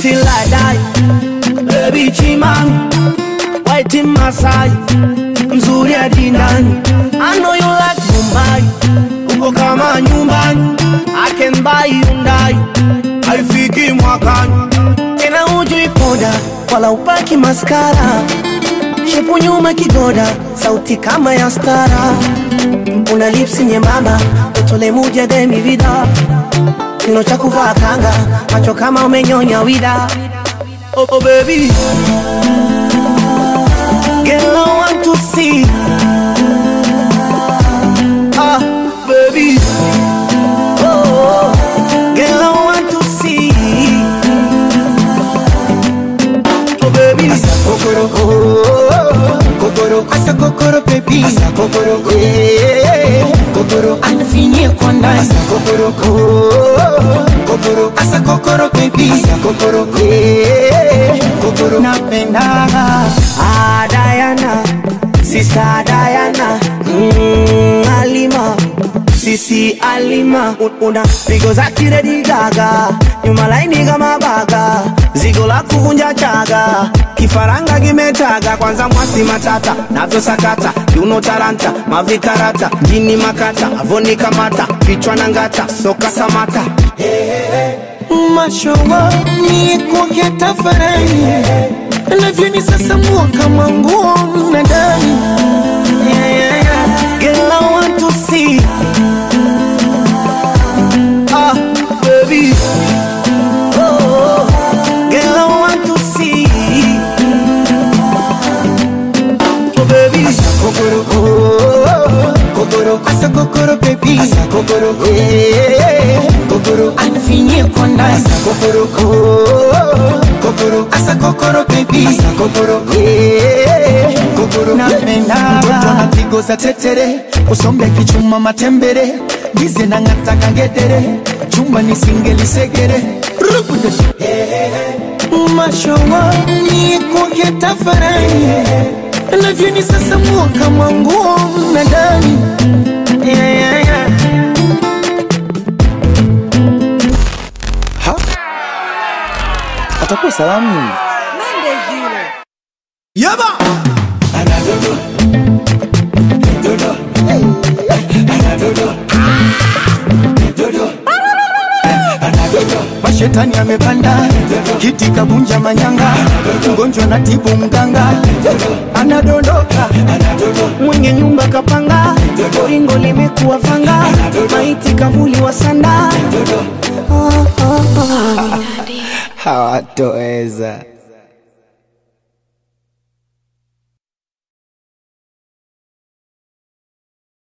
till I die. Baby Chimam, white in Masai, mzuri hadi ndani. I know you like Mumbai, uko kama nyumbani. I can buy Hyundai, haifiki mwakani. Tena hujui poda, wala upaki maskara. Shepu nyuma kigoda, sauti kama ya stara. Una lips nyembamba, utole muja demi vida. Kino cha kuvaa kanga, macho kama umenyonya wida. Oh, oh baby, girl I want to see. Ah, baby, oh, girl I want to see. Oh baby, Asa kokoro, oh, kokoro, asa kokoro baby, asa kokoro, eh, kokoro, anafinyia kwa ndani, asa kokoro, oh, kokoro, asa kokoro baby, asa kokoro, eh, kokoro, napenda ah Diana, sister Diana, mm, Alima. Sisi Alima Un- una pigo za kiredi gaga nyuma laini kama baga zigo la kuvunja chaga kifaranga kimetaga kwanza mwasi matata navyo sakata yuno talanta mavikarata jini makata avoni kamata kichwa na ngata soka samata mashowa ni kuongea tafarani navyoni sasa mua kama nguo mnadani yeah, yeah, yeah. Girl, I want to see. Ah, baby. Oh, girl, I want to see. Oh, baby. kokoro, oh, kokoro, asa kokoro baby, asa kokoro, eh, kokoro, anafinyia kwa ndani, asa kokoro, oh, kokoro, asa kokoro baby, asa kokoro, eh, kokoro, napenda mtoto anapigo za tetere, usombe kichuma matembere, gize na ngata kangedere, chumba ni singeli segere, rubude, mashowa ni kuongea tafarani navyoni sasa mua kama nguo mnadani yeah, yeah, yeah. Ha? atakuwa salamu Yaba. mashetani amepanda kiti kabunja manyanga mgonjwa na tibu mganga anadondoka Mwenye nyumba kapanga, ringo limekuwa fanga, maiti kavuli wa sanda. hawatoweza